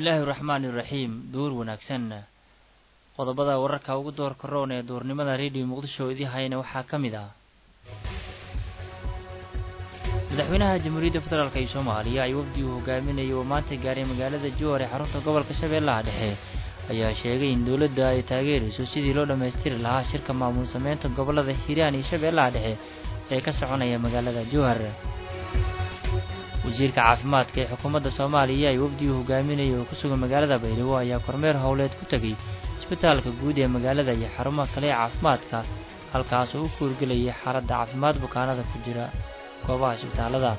bismillaahi raxmaani iraxiim duur wanaagsan qodobada wararka ugu door karoon ee duurnimada rediyo muqdisho idii hayna waxaa ka mid ah madaxweynaha jamhuuriyadda federaalk ee soomaaliya ay wafdi uu hogaaminayay oo maanta gaaray magaalada juhar ee xarunta gobolka shabeellaha dhexe ayaa sheegay in dowladda ay taageerayso sidii loo dhammaystiri lahaa shirka maamul sameynta gobollada hiiraan iyo shabeellaha dhexe ee ka soconaya magaalada juhar wasiirka caafimaadka ee xukuumadda soomaaliya ay wafdi uu hogaaminayay oo ku sugan magaalada baydhabo ayaa kormeer howleed ku tegay isbitaalka guud ee magaalada iyo xarumaha kale ee caafimaadka halkaas oo u kuurgelayay xaaladda caafimaad bukaanada ku jira goobaha isbitaalada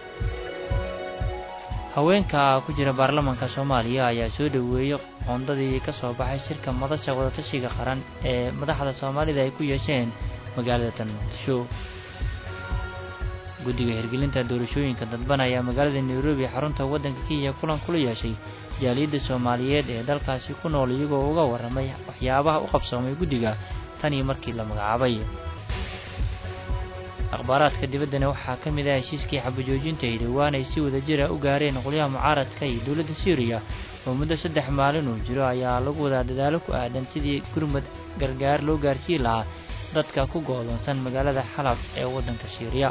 haweenka ku jira baarlamaanka soomaaliya ayaa soo dhoweeyey qoondadii ka soo baxay shirka madasha wadatashiga qaran ee madaxda soomaalida ay ku yeesheen magaalada tan muqdisho guddiga hirgelinta doorashooyinka dadban ayaa magaalada nairobi xarunta waddanka kenya kulan kula yeeshay jaaliyadda soomaaliyeed ee dalkaasi ku nool iyagoo uga warramay waxyaabaha u qabsoomay guddiga tan iyo markii la magacaabay akhbaaraadka dibaddana waxaa ka mid ah heshiiskii xabajoojinta ay dhowaan ay si wadajira u gaareen qolyaha mucaaradka iyo dowladda suuriya oo muddo saddex maalin uu jiro ayaa lagu wadaa dadaalo ku aadan sidii gurmad gargaar loo gaarsiin lahaa dadka ku go'doonsan magaalada xalab ee waddanka suuriya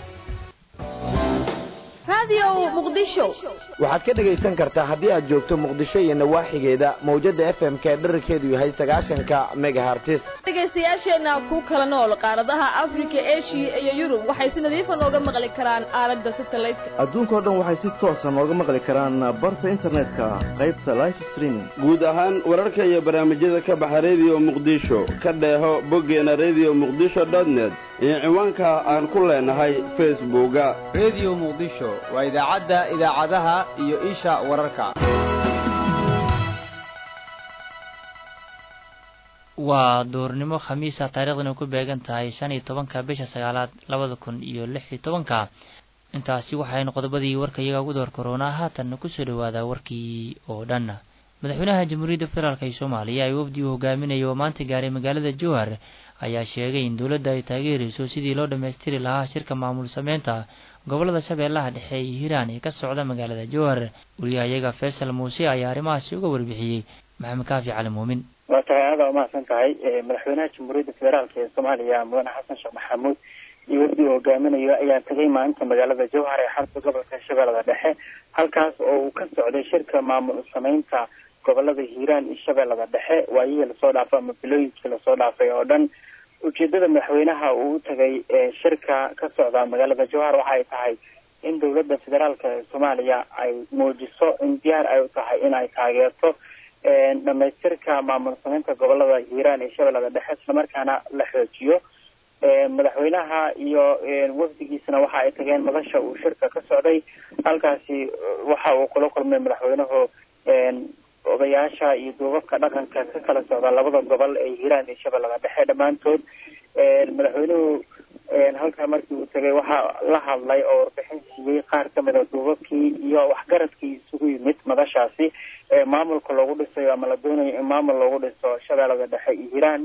waxaad ka dhegaysan kartaa haddii aad joogto muqdisho iyo nawaaxigeeda mawjadda f m k dherarkeedu yahay sagaashanka megahartis dhegaystayaasheenna ku kala nool qaaradaha afrika eshiya iyo yurub waxay si nadiifa nooga maqli karaan aalada satelliteka adduunkao dhan waxay si toosa nooga maqli karaan barta internetka qaybta life streaming guud ahaan wararka iyo barnaamijyada ka baxa rediyo muqdisho ka dheeho boggeena rediyo muqdisho dotnet iyo ciwaanka aan ku leenahay facebooka rediyo muqdisho waa idaacadda idaacadaha iyo isha wararka waa duurnimo khamiisa taariikhdana ku beegan tahay shan iyo tobanka bisha sagaalaad labada kun iyo lix iyo tobanka intaasi waxaynu qodobadii warka iyaga ugu door karoonaa haatanna kusoo dhawaada warkii oo dhan madaxweynaha jamhuuriyadda federaalk ee soomaaliya ay wafdi uu hogaaminaya oo maanta gaaray magaalada jowhar ayaa sheegay in dowladda ay taageerayso sidii loo dhammaystiri lahaa shirka maamul sameynta gobollada shabeellaha dhexe iyo hiiraan ee ka socda magaalada jowhar wariyahayaga faysal muuse ayaa arrimahaasi uga warbixiyey maxamed kaafi cali muumin waa tahay aada umahadsan tahay madaxweynaha jamhuuriyadda federaalk ee soomaaliya mudane xasan sheekh maxamuud iyo wafdi uu hogaaminayo ayaa tegay maalinta magaalada jowhar ee xarunta gobolka shabeellada dhexe halkaas oo uu ka socday shirka maamul sameynta gobolada hiiraan iyo shabeellada dhexe waayihii lasoo dhaafay ama bilooyinkii lasoo dhaafay oo dhan ujeedada madaxweynaha uu u tagay shirka ka socda magaalada jowhar waxa ay tahay in dowladda federaalka ee soomaaliya ay muujiso in diyaar ay u tahay in ay taageerto dhamaystirka maamul sameynta gobolada hiiraan iyo shabeellada dhexe islamarkaana la xoojiyo madaxweynaha iyo wafdigiisana waxa ay tageen madasha uu shirka ka socday halkaasi waxa uu kula kulmay madaxweynuhu odayaasha iyo duubabka dhaqanka ka kala socda labada gobol ee hiiraan iyo shabeellada dhexe dhammaantood madaxweynuhu halkaa markii uu tegay waxaa la hadlay oo warbixin siiyey qaar kamid a duubabkii iyo waxgaradkii isugu yimid madashaasi maamulka loogu dhisayo ama la doonayo in maamul loogu dhiso shabeellada dhexe iyo hiiraan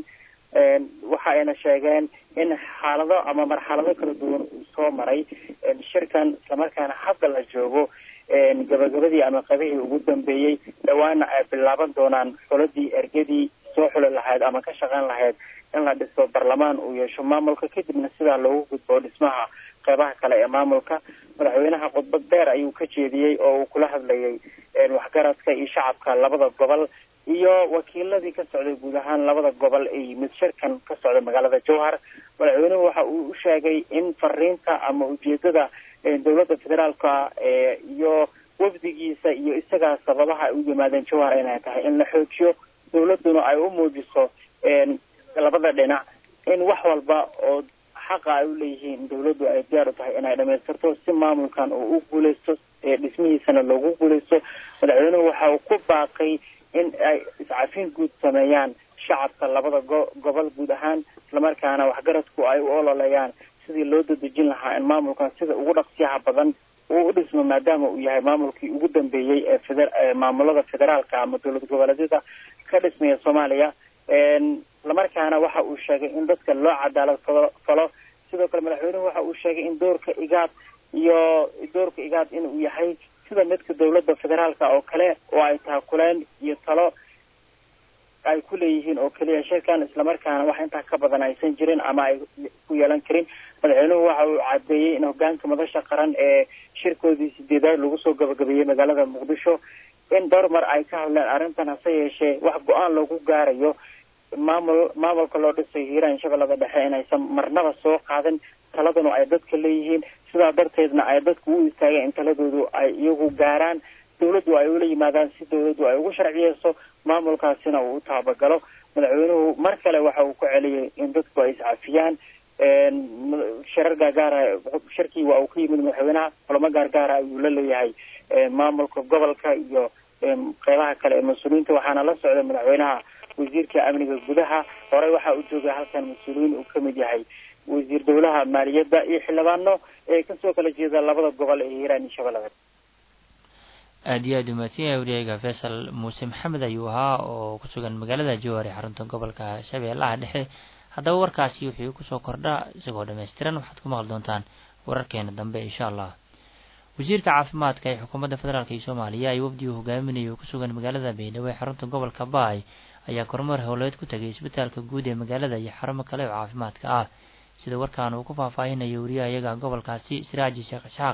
waxa ayna sheegeen in xaalado ama marxalado kala duwan uu soo maray shirkan islamarkaana hadda la joogo gabagabadii ama qabihii ugu dambeeyey dhawaana ay bilaaban doonaan xuladii ergadii soo xuli lahayd ama ka shaqeyn lahayd in la dhiso barlamaan uu yeesho maamulka kadibna sidaa loogu gudbo dhismaha qeybaha kale ee maamulka madaxweynaha khudbad dheer ayuu ka jeediyey oo uu kula hadlayay waxgaradka iyo shacabka labada gobol iyo wakiiladii ka socday guud ahaan labada gobol ee yimid shirkan ka socda magaalada jowhar madaxweynuhu waxa uu u sheegay in fariinta ama ujeedada dowladda federaalka iyo wafdigiisa iyo isagaa sababaha ay u yimaadeen jowhar inay tahay in la xoojiyo dowladduna ay u muujiso labada dhinac in wax walba oo xaqa ay u leeyihiin dowladdu ay diyaar u tahay inay dhamaystirto si maamulkan uu u guuleysto dhismihiisana loogu guuleysto madaxweynuhu waxa uu ku baaqay in ay iscafin guud sameeyaan shacabka labada go- gobol guud ahaan islamarkaana waxgaradku ay u ololeeyaan sidii loo dadejin lahaa in maamulkan sida ugu dhaqsiyaha badan uu u dhismo maadaama uu yahay maamulkii ugu dambeeyey ee feder- maamulada federaalka ama dowlad goboleedyada ka dhismaya soomaaliya islamarkaana waxa uu sheegay in dadka loo cadaalad falo- falo sidoo kale madaxweynuhu waxa uu sheegay in doorka igaad iyo doorka igaad inuu yahay sida midka dowladda federaalka oo kale oo ay taakuleen iyo talo ay ku leeyihiin oo keliya shirkan islamarkaana wax intaa ka badan aysan jirin ama ay ku yeelan karin madaxweynuhu waxa uu cadeeyey in hogaanka madasha qaran ee shirkoodii sideedaad lagu soo gabagabeeyey magaalada muqdisho in dhowr mar ay ka hadleen arrintan hase yeeshee wax go-aan lagu gaarayo maamul maamulka loo dhisay hiiraan shabeellada dhexe inaysan marnaba soo qaadin taladuna ay dadka leeyihiin sidaa darteedna ay dadku u istaageen in taladoodu ay iyagu gaaraan dawladdu ay ula yimaadaan si dawladdu ay ugu sharciyeyso maamulkaasina uu u taabagalo madaxweynuhu mar kale waxa uu ku celiyey in dadku ay iscafiyaan shirar gaargaara shirkii waa uu ka yimid madaxweynaha kulamo gaargaara ayuu la leeyahay maamulka gobolka iyo qeybaha kale ee mas-uuliyiinta waxaana la socday madaxweynaha wasiirka amniga gudaha horey waxa uu joogay halkan mas-uuliyiin uu kamid yahay wasiir dowlaha maaliyadda iyo xildhibaano ee kasoo kala jeeda labada gobol ee hiiraan iyo shabeellada aada iyo aada umahadsan yahay wariyayga faysal muuse maxamed ayuu ahaa oo ku sugan magaalada jowhar ee xarunta gobolka shabeellaha dhexe haddaba warkaasi wuxuu kusoo kordhaa isagoo dhammaystiran waxaad ku maqli doontaan wararkeena dambe insha allah wasiirka caafimaadka ee xukuumadda federaalk iyo soomaaliya ay wafdigu hogaaminayo ku sugan magaalada baydhabo ee xarunta gobolka baay ayaa kormeer howleed ku tagay isbitaalka guud ee magaalada iyo xarumo kale oo caafimaadka ah sida warkaan uu ku faahfaahinayo wariyahayaga gobolkaasi siraaji sheekh isxaaq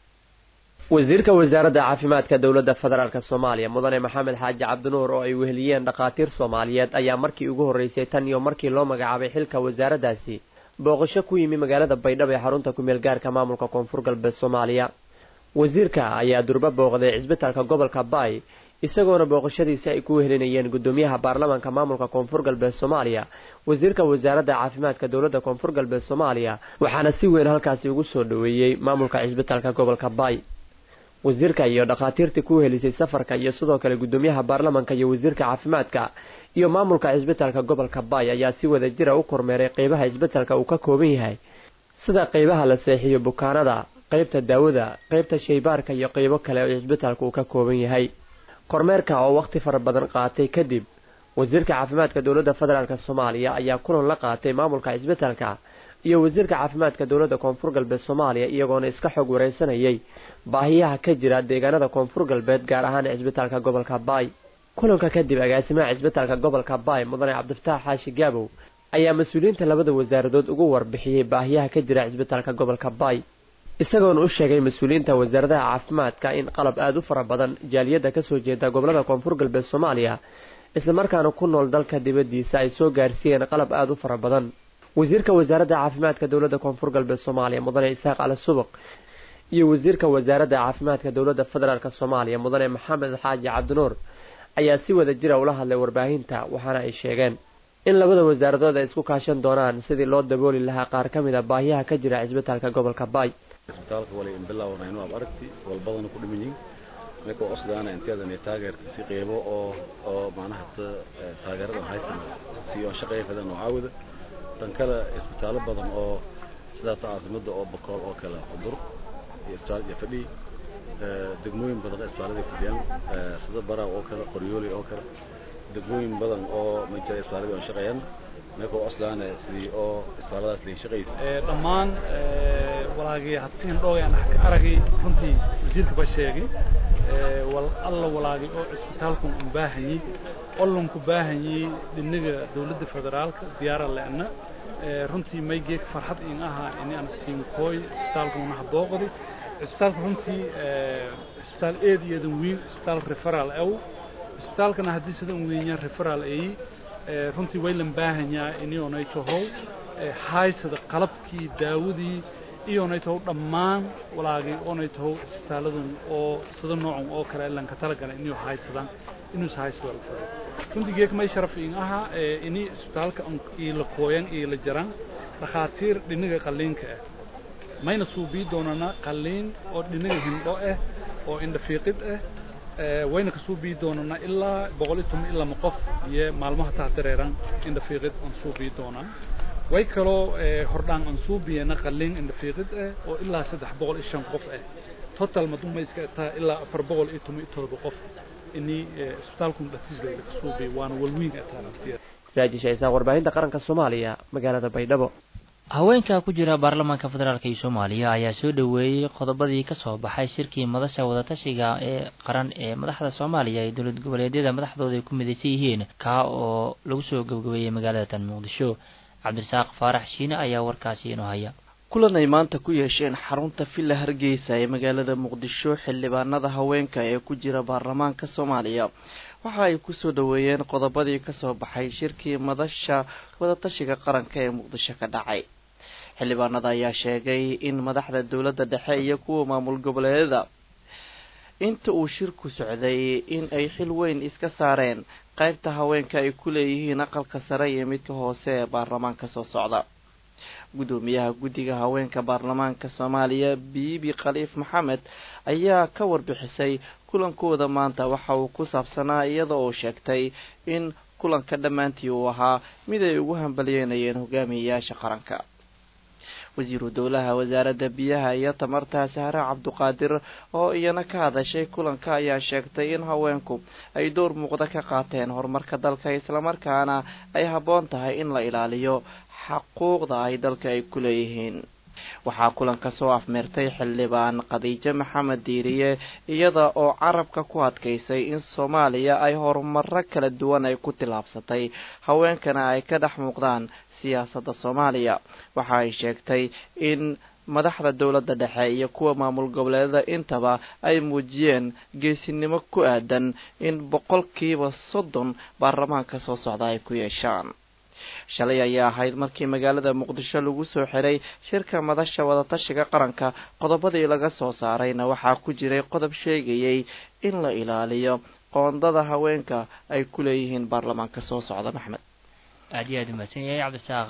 wasiirka wasaaradda caafimaadka dowladda federaalk soomaaliya mudane maxamed xaaji cabdinuur oo ay weheliyeen dhakhaatiir soomaaliyeed ayaa markii ugu horreysay tan iyo markii loo magacaabay xilka wasaaraddaasi booqasho ku yimi magaalada baydhabo ee xarunta kumeel gaarka maamulka koonfur galbeed soomaaliya wasiirka ayaa durba booqday cisbitaalka gobolka baay isagoona booqashadiisi ay ku wehelinayeen guddoomiyaha baarlamaanka maamulka koonfur galbeed soomaaliya wasiirka wasaaradda caafimaadka dowladda koonfur galbeed soomaaliya waxaana si weyn halkaasi ugu soo dhoweeyey maamulka cisbitaalka gobolka baay wasiirka iyo dhakhaatiirtii ku helisay safarka iyo sidoo kale guddoomiyaha baarlamanka iyo wasiirka caafimaadka iyo maamulka cisbitaalka gobolka baay ayaa si wada jira u kormeeray qeybaha cisbitaalka uu ka kooban yahay sida qeybaha la seexiyo bukaanada qeybta daawada qeybta shaybaarka iyo qeybo kale oo cisbitaalka uu ka kooban yahay kormeerka oo wakhti fara badan qaatay kadib wasiirka caafimaadka dowladda federaalk soomaaliya ayaa kulan la qaatay maamulka cisbitaalka iyo wasiirka caafimaadka dowladda koonfur galbeed soomaaliya iyagoona iska xog wareysanayay baahiyaha ka jira deegaanada koonfur galbeed gaar ahaan cisbitaalka gobolka baay kulanka kadib agaasimaha cisbitaalka gobolka baay mudane cabdifataax xaashi gaabow ayaa mas-uuliyiinta labada wasaaradood ugu warbixiyey baahiyaha ka jira cisbitaalka gobolka baay isagoona u sheegay mas-uuliyiinta wasaaradaha caafimaadka in qalab aada u fara badan jaaliyadda kasoo jeeda gobolada koonfur galbeed soomaaliya islamarkaana ku nool dalka dibaddiisa ay soo gaarsiiyeen qalab aada u fara badan wasiirka wasaaradda caafimaadka dowladda koonfur galbeed soomaaliya mudane isaaq cali subaq iyo wasiirka wasaaradda caafimaadka dowladda federaalk soomaaliya mudane maxamed xaaji cabdinuur ayaa si wada jira ula hadlay warbaahinta waxaana ay sheegeen in labada wasaaradood ay isku kaashan doonaan sidii loo dabooli lahaa qaar ka mid a baahiyaha ka jira cisbitaalka gobolka baay isbitaalka wali inbilaawanayno ab aragti walbadana ku dhiman yihin marka osdaana inteedan taageerta si qeybo oo oo macnaha taageeradan haysan si oo shaqeeya fadan oo caawida tan kale isbitaallo badan oo sidaa ta caasimada oo bakool oo kale cudur iyo isbitaal iyo fadhi degmooyin badan isbitaaladii fadhiyaan sida baraw oo kale qoryooli oo kale degmooyin badan oo majira isbitaaladii oo shaqeeyaan meekoo oslaana sidii oo isbitaalladaas lay shaqeeyay dhammaan walaagii hadtiin dhoogaan aragay runtii wasiirka ba sheegay wal alla walaagay oo isbitaalku u baahanyay ollanku baahanyay dhinaga dowladda federaalka diyaara leena runtii maygeeg farxad in ahaa in aan siinkooy isbitaalkuna habooqdi isbitaalka runtii isbitaal eed iyo eedan weyn isbitaal referal aw isbitaalkana haddii sidan weeyaan referal ay runtii way lan baahanyaa inionay tahow haysada qalabkii daawadii iyonay tahow dhammaan walaagay oonay tahow isbitaalladan oo sida noocan oo kale lanka talagala inuu haysadaan inuus haysado alfado runtii geek may sharaf in ahaa ini isbitaalka iila kooyan iila jaran dhakhaatiir dhinaga qalliinka ah mayna suubii doonana qalliin oo dhinaga hindho ah oo indhafiiqid ah wayna kasoo bii doonana ilaa boqol iyo toban ilaa ma qof iyo maalmaha taa dareeran indhafiiqid aan soo bii doonaa way kaloo hordhaan aan soo biyana qalliin indhafiiqid ah oo ilaa saddex boqol iyo shan qof ah total maduma iska taa ilaa afar boqol iyo toban iyo todoba qof ini isbitaalku dhatiisba ila kasoo biya waana walwiin ataa raajisha isaaq warbaahinta qaranka soomaaliya magaalada baydhabo haweenka ku jira baarlamaanka federaalk iyo soomaaliya ayaa soo dhoweeyey qodobadii kasoo baxay shirkii madasha wadatashiga ee qaran ee madaxda soomaaliya ee dowlad goboleedyada madaxdooda ay ku midaysan yihiin kaa oo lagu soo gabagabeeyey magaalada tan muqdisho cabdirasaaq faarax shiine ayaa warkaasi inoo haya kulan ay maanta ku yeesheen xarunta villa hargeysa ee magaalada muqdisho xildhibaanada haweenka ee ku jira baarlamaanka soomaaliya waxa ay kusoo dhoweeyeen qodobadii kasoo baxay shirkii madasha wadatashiga qaranka ee muqdisho ka dhacay xildhibaanada ayaa sheegay in madaxda dowladda dhexe iyo kuwa maamul goboleedyada inta uu shirku socday in ay xil weyn iska saareen qaybta haweenka ay ku leeyihiin aqalka sare iyo midka hoose ee baarlamaanka soo socda guddoomiyaha guddiga haweenka baarlamaanka soomaaliya biibi khaliif maxamed ayaa ka warbixisay kulankooda maanta waxa uu ku saabsanaa iyada oo sheegtay in kulanka dhammaantii uu ahaa mid ay ugu hambalyeynayeen hogaamiyeyaasha qaranka wasiiru dowlaha wasaaradda biyaha iyo tamarta sahre cabduqaadir oo iyana ka hadashay kulanka ayaa sheegtay in haweenku ay door muuqda ka qaateen horumarka dalka islamarkaana ay habboon tahay in la ilaaliyo xaquuqda ay dalka ay ku leeyihiin waxaa kulanka soo afmeertay xildhibaan khadiijo maxamed diiriye iyada oo carabka ku adkaysay in soomaaliya ay horumaro kala duwan ay ku tillaabsatay haweenkana ay ka dhex muuqdaan siyaasadda soomaaliya waxa ay sheegtay in madaxda dowladda dhexe iyo kuwa maamul goboleedada intaba ay muujiyeen geesinimo ku aadan in boqolkiiba soddon baarlamaanka soo socda ay ku yeeshaan shalay ayaa ahayd markii magaalada muqdisho lagu soo xiray shirka madasha wadatashiga qaranka qodobadii laga soo saarayna waxaa ku jiray qodob sheegayay in la ilaaliyo qoondada haweenka ay ku leeyihiin baarlamaanka soo socda maxmed aad iyo aad umahadsan yahay cabdisaaq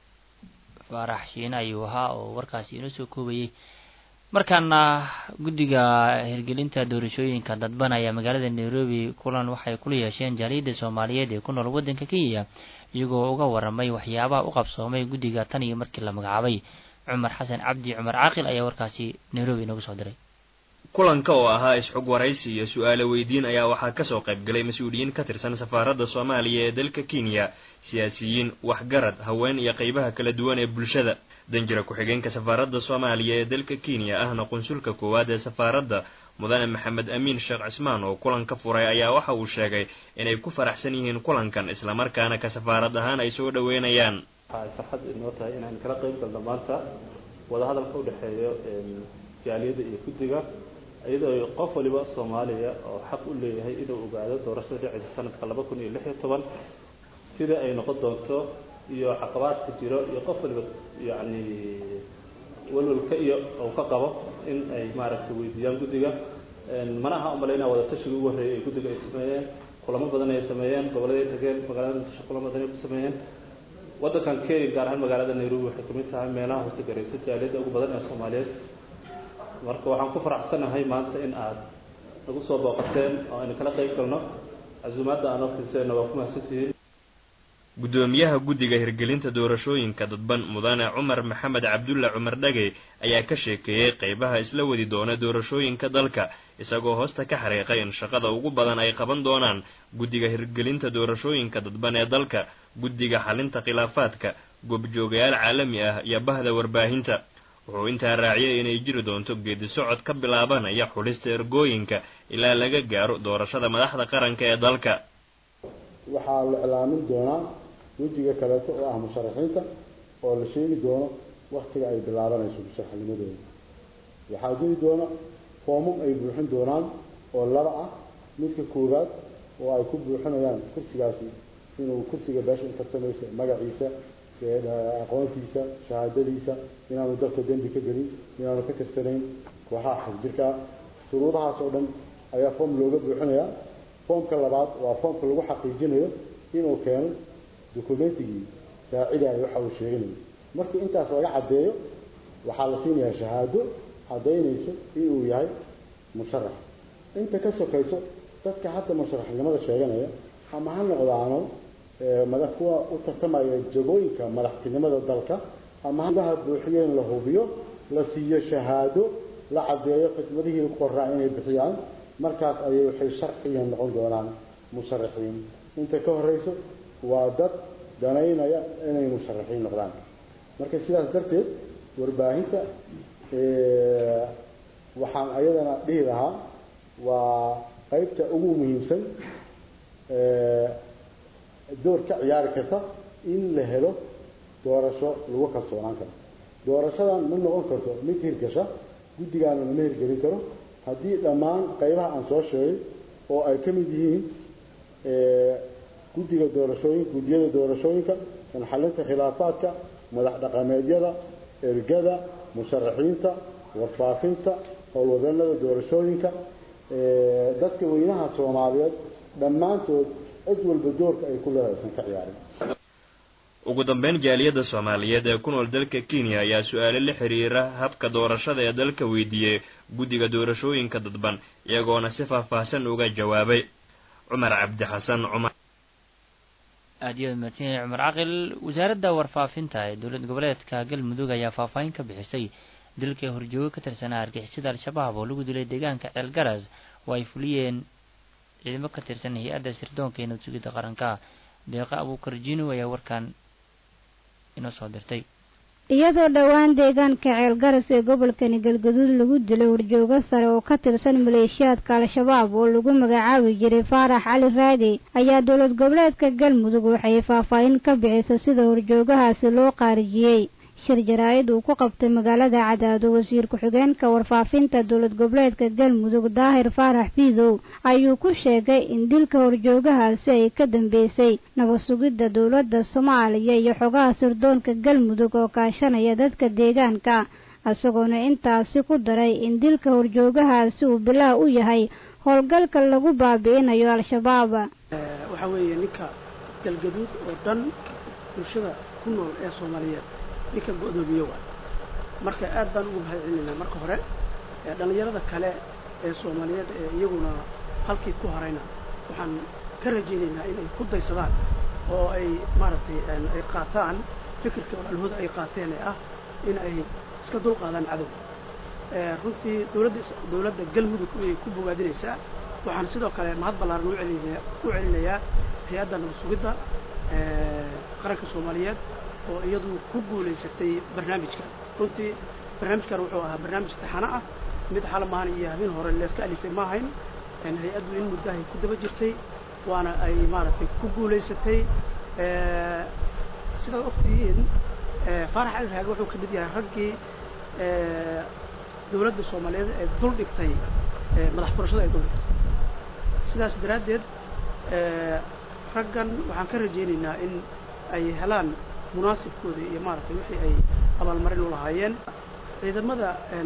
faarax shiine ayuu ahaa oo warkaasi inoo soo koobayay markaana guddiga hirgelinta doorashooyinka dadban ayaa magaalada nairobi kulan waxay kula yeesheen jaaliyadda soomaaliyeed ee ku nool waddanka kenya iyagoo uga waramay waxyaabaha u qabsoomay guddiga tan iyo markii la magacaabay cumar xasan cabdi cumar caaqil ayaa warkaasi nairobi inoogu soo diray kulanka oo ahaa isxog waraysi iyo su-aalo weydiin ayaa waxaa kasoo qaybgalay mas-uuliyiin ka tirsan safaaradda soomaaliya ee dalka kenya siyaasiyiin waxgarad haween iyo qeybaha kala duwan ee bulshada danjira ku-xigeenka safaaradda soomaaliya ee dalka kenya ahna qunsulka koowaad ee safaaradda mudane maxamed amiin sheekh cismaan oo kulanka furay ayaa waxa uu sheegay inay ku faraxsan yihiin kulankan islamarkaana ka safaarad ahaan ay soo dhoweynayaan waxay farxad inoo tahay inaan kala qayb galno maanta wadahadalka u dhexeeyo jaaliyadda iyo guddiga iyadoo qof waliba soomaaliya oo xaq u leeyahay inuu ogaado doorashada dhicaysa sanadka laba kun iyo lix iyo toban sida ay noqon doonto iyo caqabaadka jiro iyo qof waliba yacni walwalka iyo uu ka qabo in ay maaragtay weydiiyaan guddiga mana aha umalaynaa wadatashiga ugu horreeyay ay guddiga ay sameeyeen kulamo badan ay sameeyeen gobolladay tageen magaalada muqdisho kulamo badan ay ku sameeyeen waddankan kenya gaar ahaan magaalada nairobi waxay kamid tahay meelaha hoose garaysa jaaliyadda ugu badan ee soomaaliyeed marka waxaan ku faraxsanahay maanta in aad nagu soo booqateen oo aynu kala qayb galno casuumaadda aan ofiiseenna waa ku mahadsantihiin guddoomiyaha guddiga hirgelinta doorashooyinka dadban mudane cumar maxamed cabdulla cumar dhage ayaa ka sheekeeyey qeybaha isla wadi doona doorashooyinka dalka isagoo hoosta ka xariiqay in shaqada ugu badan ay qaban doonaan guddiga hirgelinta doorashooyinka dadban ee dalka guddiga xalinta khilaafaadka goobjoogayaal caalami ah iyo bahda warbaahinta wuxuu intaa raaciyay inay jiri doonto geedi socod ka bilaabanaya xulista ergooyinka ilaa laga gaaro doorashada madaxda qaranka ee dalka waxaa la iclaamin doonaa wejiga kaleeto oo ah musharaxiinta oo la sheegi doono waktiga ay bilaabanayso musharaxnimadooda waxaa jiri doona foomam ay buuxin doonaan oo laba ah midka koowaad oo ay ku buuxinayaan kursigaasi inuu kursiga beesha u tartamaysa magaciisa aqoontiisa shahaadadiisa inaanu dalka dembi ka gelin inaanu ka kastanayn kooxaha xagjirka ah shuruudahaas oo dhan ayaa foom looga buuxinayaa foomka labaad waa foomka lagu xaqiijinayo inuu keeno documentigii saacidayo waxa uu sheeganayo markii intaas laga caddeeyo waxaa la siinayaa shahaado caddaynayso inuu yahay musharax inta ka sokayso dadka hadda musharaxnimada sheeganaya ama ha noqdaano mada kuwa u tartamaya jagooyinka madaxtinimada dalka ama hadaha buuxiyeen la hubiyo la siiyo shahaado la caddeeyo khidmadihii qoraa inay bixiyaan markaas ayay waxay sharciyan noqon doonaan musharaxiin inta ka horeyso waa dad danaynaya inay musharaxiin noqdaan marka sidaas darteed warbaahinta waxaan ayadana dhihi lahaa waa qaybta ugu muhiimsan door ka ciyaari karta in la helo doorasho lagu kalsoonaan karo doorashadan ma noqon karto mid hirgasha guddigaana lama hirgelin karo haddii dhammaan qaybaha aan soo sheegay oo ay ka mid yihiin guddiga doorashooyinka guddiyada doorashooyinka sanxalinta khilaafaadka madax dhaqameedyada ergada musharaxiinta warfaafinta howlwadanada doorashooyinka dadka weynaha soomaaliyeed dhammaantood cid walba doorka ay ku leedahay aysan ka ciyaarin ugu dambeyn jaaliyadda soomaaliyeed ee ku nool dalka kenya ayaa su-aale la xiriira habka doorashada ee dalka weydiiyey guddiga doorashooyinka dadban iyagoona si faahfaahsan uga jawaabay cumar cabdi xasan cumar aad iyo mahadsanyahay cumar caqil wasaaradda warfaafinta ee dowlad goboleedka galmudug ayaa faahfaahin ka bixisay dilka horjoogo ka tirsanaa argixisada al-shabaab oo lagu dilay deegaanka ceelgaras oo ay fuliyeen ciidamo ka tirsan hay-adda sirdoonka ee nabad sugidda qaranka deeqa abuukar jinu ayaa warkan inoo soo dirtay iyadoo dhowaan deegaanka ceelgaras ee gobolkani galgaduud lagu dilay horjoogo sare oo ka tirsan maleeshiyaadka al-shabaab oo lagu magacaabi jiray faarax cali raadi ayaa dowlad goboleedka galmudug waxay faahfaahin ka bixisay sida horjoogahaasi loo qaarijiyey shir jaraa'id uu ku qabtay magaalada cadaado wasiir ku-xigeenka warfaafinta dowlad goboleedka galmudug daahir faarax biidow ayuu ku sheegay in dilka horjoogahaasi ay ka dambeysay nabad sugidda dowladda soomaaliya iyo xogaha sirdoonka galmudug oo kaashanaya dadka deegaanka isagoona intaasi ku daray in dilka horjoogahaasi uu bilaah u yahay howlgalka lagu baabi'inayo al-shabaab waxaa weeye ninka galgaduud oo dhan bulshada ku nool ee soomaaliyeed ninka go-doomiye waay marka aad baan ugu mahad celinaynaa marka hore dhallinyarada kale ee soomaaliyeed ee iyaguna halkii ku harayna waxaan ka rajaynaynaa inay ku daysadaan oo ay maaragtay ay qaataan fikirka walaalahooda ay qaateen ee ah in ay iska dulqaadaan cadow runtii dowladda dowladda galmudug ayay ku bogaadinaysaa waxaan sidoo kale mahad ballaaran u celinaya u celinayaa hay-adda nabad sugidda qaranka soomaaliyeed oo iyadu ku guulaysatay barnaamijkan runtii barnaamijkan wuxuu ahaa barnaamij taxano ah mid xalamahan iyo habeen hore leeska alifay ma ahayn hay-addu in muddahay ku daba jirtay waana ay maaragtay ku guulaysatay sidaad ogtihiin faarax cali raage wuxuu ka mid yahay raggii dowladda soomaaliyeed ee dul dhigtay madax furashada ay dul dhigtay sidaas daraaddeed raggan waxaan ka rajaynaynaa in ay helaan munaasibkooda iyo maaragtay wixii ay abaalmarin u lahaayeen ciidamada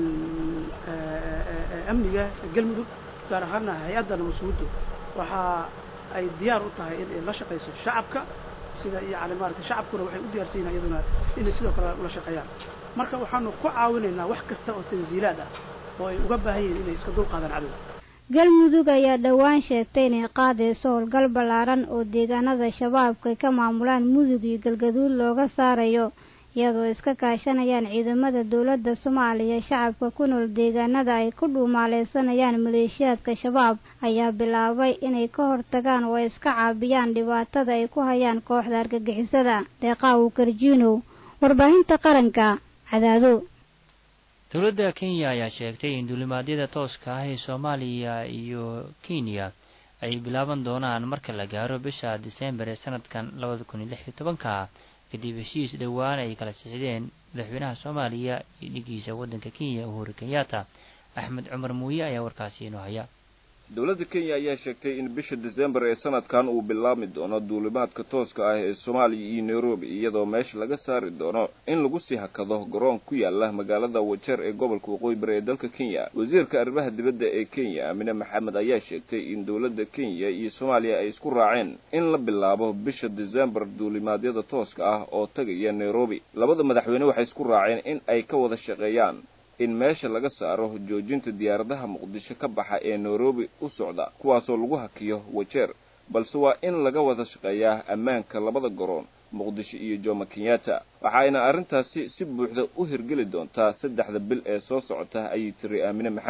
amniga galmudug gaar ahaana hay-adda nabadsugudu waxa ay diyaar u tahay in ay la shaqayso shacabka sida yani maaragtay shacabkuna waxay u diyaarsan yihin iyaduna inay sidoo kale ula shaqeeyaan marka waxaanu ku caawinaynaa wax kasta oo tansiilaad ah oo ay uga baahan yihiin inay iska dulqaadaan cadowga galmudug ayaa dhowaan sheegtay inay qaadayso howlgal ballaaran oo deegaanada shabaabka ka maamulaan mudug iyo galgaduud looga saarayo iyadoo iska kaashanayaan ciidamada dowladda soomaaliya shacabka ku nool deegaanada ay ku dhuumaaleysanayaan maleeshiyaadka shabaab ayaa bilaabay inay ka hortagaan oo ay iska caabiyaan dhibaatada ay ku hayaan kooxda argagixisada deeqaawu karjiinow warbaahinta qaranka cadaado dowladda kenya ayaa sheegtay in duulimaadyada tooska ah ee soomaaliya iyo kenya ay bilaaban doonaan marka la gaaro bisha diseembar ee sanadkan labada kun iyo lix iyo tobanka kadib heshiis dhowaan ay kala sixdeen madaxweynaha soomaaliya iyo dhigiisa waddanka kenya uhuru kenyatta axmed cumar muuye ayaa warkaasi inoo haya dowladda kenya ayaa sheegtay in bisha disembar ee sanadkan uu bilaabmi doono duulimaadka tooska ah ee soomaaliya iyo nairobi iyadoo meesha laga saari doono in lagu sii hakado garoon ku yaala magaalada wajeer ee gobolka waqooyi bari ee dalka kenya wasiirka arrimaha dibadda ee kenya amine maxamed ayaa sheegtay in dowladda kenya iyo soomaaliya ay isku raaceen in la bilaabo bisha disembar duulimaadyada tooska ah oo tagaya nairobi labada madaxweyne waxay isku raaceen in ay ka wada shaqeeyaan in meesha laga saaro joojinta diyaaradaha muqdisho ka baxa ee nairobi u socda kuwaasoo lagu hakiyo wajeer balse waa in laga wada shaqeeyaa ammaanka labada garoon muqdisho iyo jomo kenyatta waxaayna arrintaasi si buuxda u hirgeli doontaa saddexda bil ee soo socota ayay tiri aamine maxamed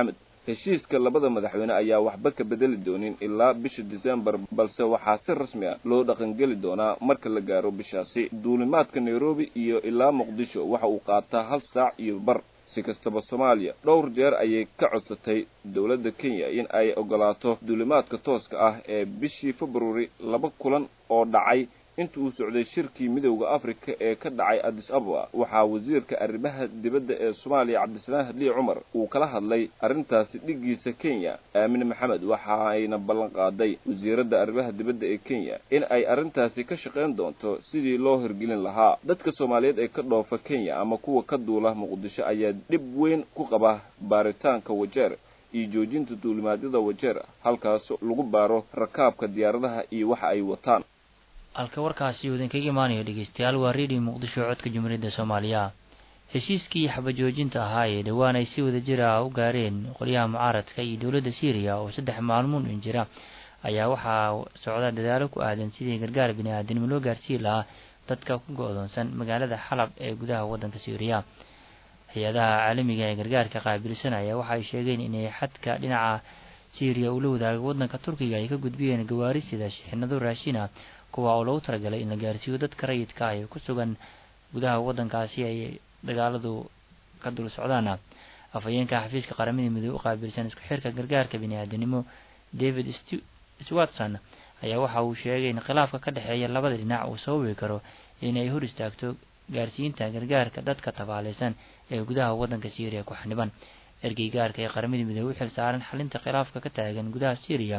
heshiiska labada madaxweyne ayaa waxba ka bedeli doonin ilaa bisha disembar balse waxaa si rasmi ah loo dhaqangeli doonaa marka la gaaro bishaasi duulimaadka nairobi iyo ilaa muqdisho waxa uu qaataa hal saac iyo bar si kastaba soomaaliya dhowr jeer ayay ka codsatay dowladda kenya in ay ogolaato duulimaadka tooska ah ee bishii februari laba kulan oo dhacay inta uu socday shirkii midowda afrika ee ka dhacay addis ababa waxaa wasiirka arrimaha dibadda ee soomaaliya cabdisalaam hadliye cumar uu kala hadlay arrintaasi dhiggiisa kenya aamine maxamed waxa ayna ballan qaaday wasiiradda arrimaha dibadda ee kenya in ay arrintaasi ka shaqayn doonto sidii loo hirgelin lahaa dadka soomaaliyeed ee ka dhoofa kenya ama kuwa ka duula muqdisho ayaa dhib weyn ku qaba baaritaanka wajeer iyo joojinta duulimaadyada wajeer halkaas lagu baaro rakaabka diyaaradaha iyo waxa ay wataan halka warkaasi uu idinkaga imaanayo dhegeystayaal waa redio muqdisho codka jumhuuriyadda soomaaliya heshiiskii xabajoojinta ahaa ee dhowaan ay si wada jir ah u gaareen qolyaha mucaaradka iyo dowladda syriya oo saddex maalmoon in jira ayaa waxaa socda dadaalo ku aadan sidii gargaar bini aadanimo loo gaarsiin lahaa dadka ku go-doonsan magaalada xalab ee gudaha waddanka syriya hay-adaha caalamiga ee gargaarka qaabilsanaya waxa ay sheegeen inay xadka dhinaca syriya uu la wadaago waddanka turkiga ay ka gudbiyeen gawaari sida shixinado raashina kuwa oo loogu talagalay in la gaarsiiyo dadka rayidka ah ee ku sugan gudaha waddankaasi ay dagaaladu ka dul socdaan afhayeenka xafiiska qaramada midoobe u qaabilsan isku xirka gargaarka bini-aadanimo david swatson ayaa waxa uu sheegay in khilaafka ka dhexeeya labada dhinac uu sababi karo inay hor istaagto gaarsiinta gargaarka dadka tabaaleysan ee gudaha waddanka syriya ku xaniban ergeygaarka ee qaramada midoobe u xil saaran xalinta khilaafka ka taagan gudaha syriya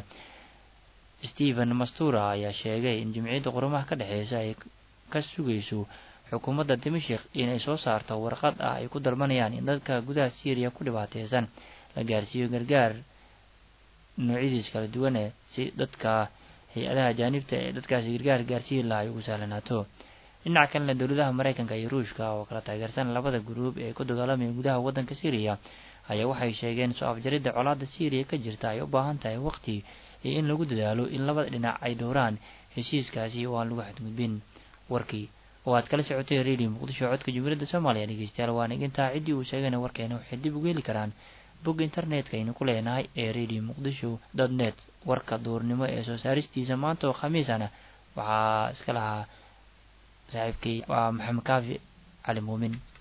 stephen mastura ayaa sheegay in jimciyadda qurumaha ka dhexeysa ay ka sugayso xukuumadda dimashik inay soo saarto warqad ah ay ku dalbanayaan in dadka gudaha syriya ku dhibaateysan la gaarsiiyo gargaar noocyadiis kala duwane si dadka hay-adaha jaanibta ee dadkaasi gargaar gaarsiin laha ay ugu sahlanaato dhinaca kalena dowladaha mareykanka iyo ruushka oo kala taageersan labada guruub ee ku dagaalamaya gudaha waddanka syriya ayaa waxay sheegeen soo afjaridda colaadda syriya ka jirta ay u baahan tahay waqti iyo in lagu dadaalo in labada dhinac ay dhowraan heshiiskaasi oo aan lagu xadgudbin warkii oo aad kala socotay radio muqdisho codka jumhuuriyadda soomaaliya dhegeystayaal waana igintaa ciddii uu sheegayna warkeena waxay dib ugu heli karaan bog internetka aynu ku leenahay ee radio muqdisho dot net warka duurnimo ee soo saaristiisa maanta oo khamiisana waxaa iska lahaa saaxiibkay waa maxamed kaafi cali muumin